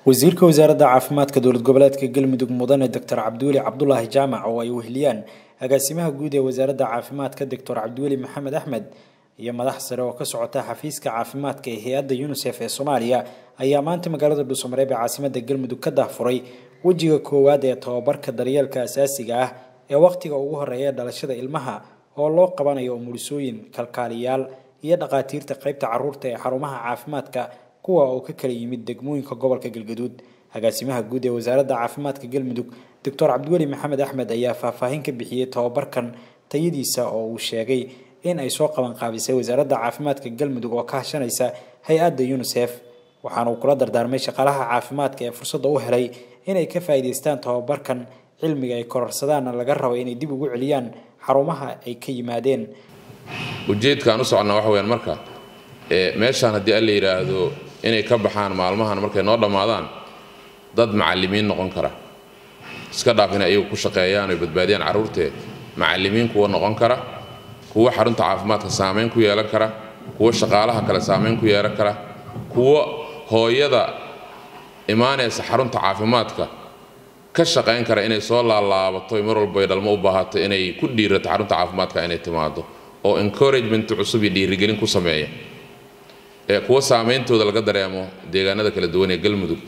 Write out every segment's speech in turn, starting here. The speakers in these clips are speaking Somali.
wasiirka wasaaradda caafimaadka dowlad goboleedka galmudug mudane doctor cabdiweli cabdulaahi jaamac oo ay weheliyaan agaasimaha guud ee wasaaradda caafimaadka doctor cabdiweli maxamed axmed iyo madax sare oo ka socota xafiiska caafimaadka ee hay-adda unisef ee soomaaliya ayaa maanta magaalada dhuusamareeb ee caasimada galmudug ka dahfuray wejiga koowaad ee tababarka daryeelka asaasiga ah ee wakhtiga ugu horeeya dhalashada ilmaha oo loo qabanayo umulisooyin kalkaaliyaal iyo dhakhaatiirta qaybta caruurta ee xarumaha caafimaadka kuwa oo ka kala yimid degmooyinka gobolka galgaduud agaasimaha guud ee wasaaradda caafimaadka galmudug doctor cabdiweli maxamed axmed ayaa faahfaahin ka bixiyey tababarkan tayadiisa oo uu sheegay in ay soo qaban qaabisay wasaaradda caafimaadka galmudug oo ka hashanaysa hay-adda unisef waxaana uu kula dardaarmay shaqaalaha caafimaadka ee fursadda u helay inay ka faa'iidaystaan tababarkan cilmiga ay kororsadaanna laga rabo inay dib ugu celiyaan xarumaha ay ka yimaadeen ujeedkaan u soconnaa waxa weyaan marka meeshaan haddii alla yidhaahdo inay ka baxaan maalmahan markay noo dhammaadaan dad macallimiin noqon kara iska dhaaf inay ayagu ku shaqeeyaan oy badbaadiyaan carruurtee macallimiin kuwa noqon kara kuwo xarunta caafimaadka saamayn ku yeelan kara kuwo shaqaalaha kale saamayn ku yeelan kara kuwo hooyada imaanaysa xarunta caafimaadka ka shaqayn kara inay soo laalaabato mar walba ay dhalmo u baahato inay ku dhiirato xarunta caafimaadka inay timaado oo encouragement cusub iyo dhiirigelin ku sameeya ee kuwo saameyntooda laga dareemo deegaanada kala duwan ee galmudug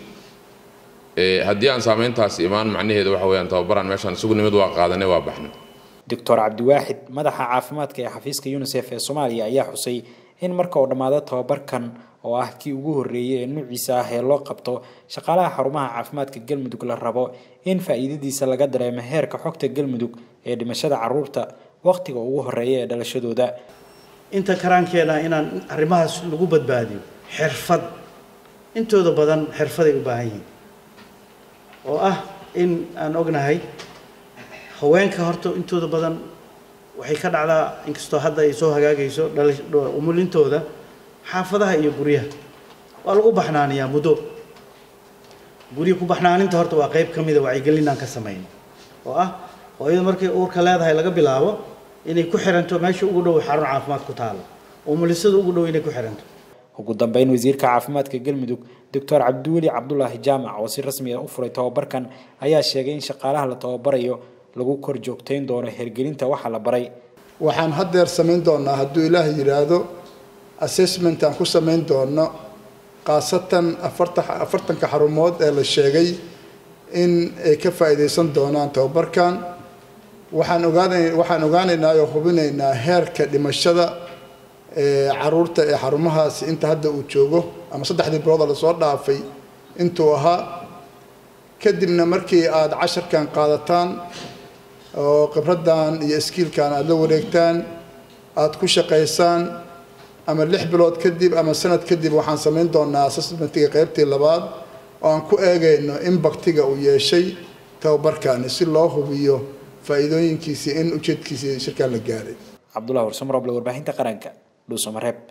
haddii aan saameyntaasi imaan macnaheedu waxa weyaan tababaraan meeshaan isugu nimid waa qaadanay waa baxnay doctor cabdiwaaxid madaxa caafimaadka ee xafiiska unisef ee soomaaliya ayaa xusay in marka uu dhammaado tababarkan oo ah kii ugu horreeyey ee nuuciisa ah ee loo qabto shaqaalaha xarumaha caafimaadka galmudug la rabo in faa'iidadiisa laga dareemo heerka xogta galmudug ee dhimashada caruurta wakhtiga ugu horeeya ee dhalashadooda inta karaankeena inaan arrimahaas lagu badbaadiyo xirfad intooda badan xirfaday u baahan yihiin oo ah in aan ognahay haweenka horta intooda badan waxay ka dhacdaa inkastoo hadda ay soo hagaagayso umulintooda xaafadaha iyo guryaha waa lagu baxnaaniyaa muddo gurya ku baxnaaninta horta waa qayb ka mida wacyigelinaan ka samayno oo ah hooyada markay uurka leedahay laga bilaabo inay ku xiranto meesha ugu dhow xarun caafimaad ku taalo umulisada ugu dhow inay ku xiranto ugu dambeyn wasiirka caafimaadka galmudug doctor cabdiweli cabdulaahi jaamac oo si rasmi ah u furay tababarkan ayaa sheegay in shaqaalaha la tababarayo lagu kor joogtayn doono hergelinta waxa la baray waxaan haddeer samayn doonaa hadduu ilaah yidhaahdo assessment aan ku samayn doono khaasatan afarta afartanka xarumood ee la sheegay in ay ka faa'iidaysan doonaan tababarkan waxaan ogaana waxaan ogaanaynaa oo hubinaynaa heerka dhimashada ee caruurta ee xarumahaasi inta hadda uu joogo ama saddexdii bilooda lasoo dhaafay intuu ahaa kadibna markii aada casharkan qaadataan oo khibraddan iyo iskiilkan aada la wareegtaan aada ku shaqaysaan ama lix bilood kadib ama sanad kadib waxaan samayn doonaa assessmentiga qaybtii labaad oo aan ku eegayno in baktiga uu yeeshay tababarkani si loo hubiyo faa'iidooyinkiisii in ujeedkiisii shirkaan la gaaray cabdullahi warsamroble warbaahinta qaranka dhuusamareeb